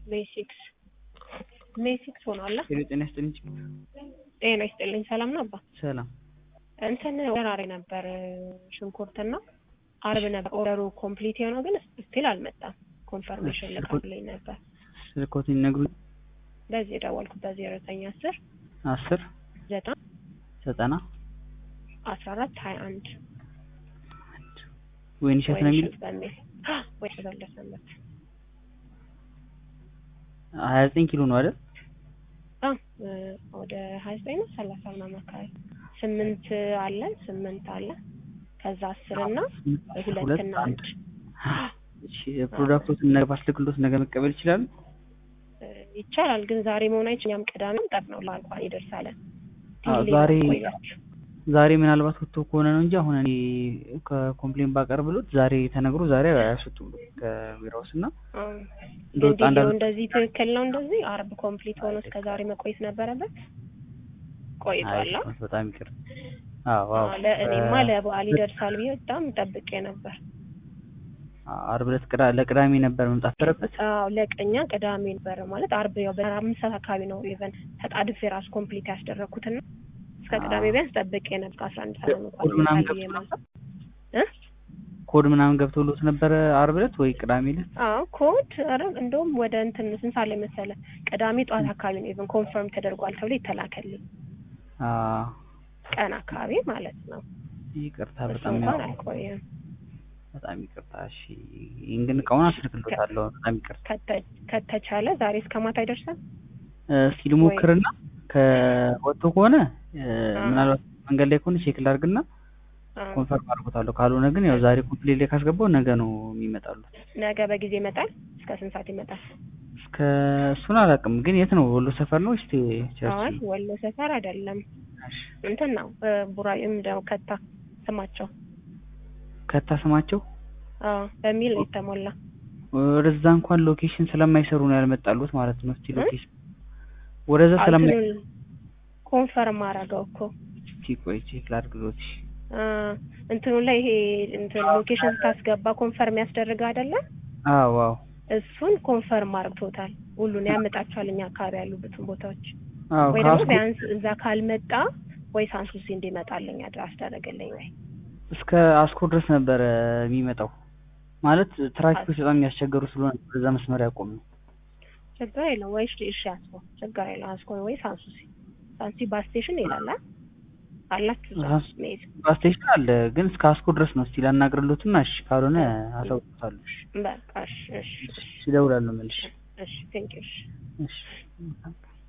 ሜይ ሲክስ ሜይ ሲክስ ሆኗል። ሄሎ ጤና ይስጥልኝ። ጤና ይስጥልኝ። ሰላም ነው አባ? ሰላም እንትን ወራሪ ነበር ሽንኩርትና አርብ ነበር ኦርደሩ ኮምፕሊት የሆነው ግን ስቲል አልመጣም። ኮንፈርሜሽን ልካልኝ ነበር። ስልኮትን ይነግሩኝ። በዚህ የደወልኩት በዜሮ ዘጠኝ አስር አስር ዘጠና ዘጠና አስራ አራት ሀያ አንድ ወይን ሸት ነው የሚል በሚል ወይ ተበለሰበት ሀያ ዘጠኝ ኪሎ ነው አይደል? ወደ ሀያ ዘጠኝ ነው ሰላሳ ምናምን አካባቢ ስምንት አለ ስምንት አለ ከዛ አስር እና ሁለት እና አንድ እሺ ፕሮዳክቶትን ነገ ባስልክሎት ነገ መቀበል ይችላል? ይቻላል ግን ዛሬ መሆን አይችል እኛም ቅዳሜም ጠብ ነው ላልኳን ይደርሳል ዛሬ ዛሬ ምናልባት ወጥቶ ከሆነ ነው እንጂ አሁን እኔ ከኮምፕሌን ባቀርብሎት ዛሬ ተነግሮ ዛሬ አያስወጡም ከቢሮውስ እና ቪዲዮ እንደዚህ ትክክል ነው። እንደዚህ አርብ ኮምፕሊት ሆኖ እስከ ዛሬ መቆየት ነበረበት። ቆይቷል። በጣም ይቅር። አዎ አዎ። ለእኔማ ለበዓል ይደርሳል ብዬ በጣም ጠብቄ ነበር። አርብ ዕለት ቅዳ ለቅዳሜ ነበር መምጣት ነበረበት። አዎ ለቀኛ ቅዳሜ ነበር ማለት አርብ ያው በአምስት ሰዓት አካባቢ ነው ኢቨን ተጣድፌ ራሱ ኮምፕሊት ያስደረግኩትና እስከ ቅዳሜ ቢያንስ ጠብቄ ነበር ከአስራ አንድ ሰዓት ኮድ ምናምን ገብቶ ኮድ ምናምን ገብቶሎት ነበረ አርብ ዕለት ወይ ቅዳሜ ዕለት? አዎ ኮድ ኧረ እንደውም ወደ እንትን ስንት ሰዓት ላይ መሰለህ? ቅዳሜ ጠዋት አካባቢ ነው ኢቨን ኮንፈርም ተደርጓል ተብሎ ይተላከልኝ ቀን አካባቢ ማለት ነው። ይቅርታ በጣም እንኳን አልቆየም። በጣም ይቅርታ። እሺ ግን እቃውን አስልክሎታለሁ። በጣም ይቅርታ። ከተቻለ ዛሬ እስከ ማታ ይደርሳል። እስኪ ልሞክርና ከወጥቶ ከሆነ ምናልባት መንገድ ላይ ከሆነ ቼክ ላድርግና ኮንፈርም አድርጎታለሁ። ካልሆነ ግን ያው ዛሬ ኮምፕሌት ላይ ካስገባው ነገ ነው የሚመጣሉት። ነገ በጊዜ ይመጣል። እስከ ስንት ሰዓት ይመጣል? እስከ እሱን አላውቅም፣ ግን የት ነው? ወሎ ሰፈር ነው ወይስ አይ ወሎ ሰፈር አይደለም፣ እንትን ነው ቡራዩም ደግሞ ከታ ስማቸው ከታ ስማቸው አዎ በሚል ነው የተሞላ። ወደዛ እንኳን ሎኬሽን ስለማይሰሩ ነው ያልመጣሉት ማለት ነው። እስቲ ሎኬሽን ወደዛ ስለማይ ኮንፈርም አደረገው እኮ እስቲ ቆይ ቼክ ላድርግሎት። እንትኑ ላይ ይሄ እንትን ሎኬሽን ስታስገባ ኮንፈርም ያስደርግ አይደለ? አዎ አዎ። እሱን ኮንፈርም አድርጎታል። ሁሉን ያመጣቸዋል እኛ አካባቢ ያሉበትን ቦታዎች አዎ። ወይ ደግሞ ቢያንስ እዛ ካልመጣ ወይ ሳንሱሲ እንዲመጣልኝ አስደረገልኝ ወይ እስከ አስኮ ድረስ ነበረ የሚመጣው ማለት ትራፊኮች በጣም የሚያስቸገሩ ስለሆነ በዛ መስመር ያቆም ነው። ችግር የለም ወይ እሺ፣ አስኮ ችግር የለም አስኮ ወይ ሳንሱሲ ሳንሱሲ ባስ ስቴሽን ይላል አላችሁ ባስ ስቴሽን አለ፣ ግን እስከ አስኮ ድረስ ነው። እስቲ ላናግርሎትና እሺ፣ ካልሆነ አሳውቅታለሁ። እሺ በቃ እሺ፣ እሺ፣ እደውላለሁ መልሼ። እሺ፣ ቴንክ ዩ እሺ፣ እሺ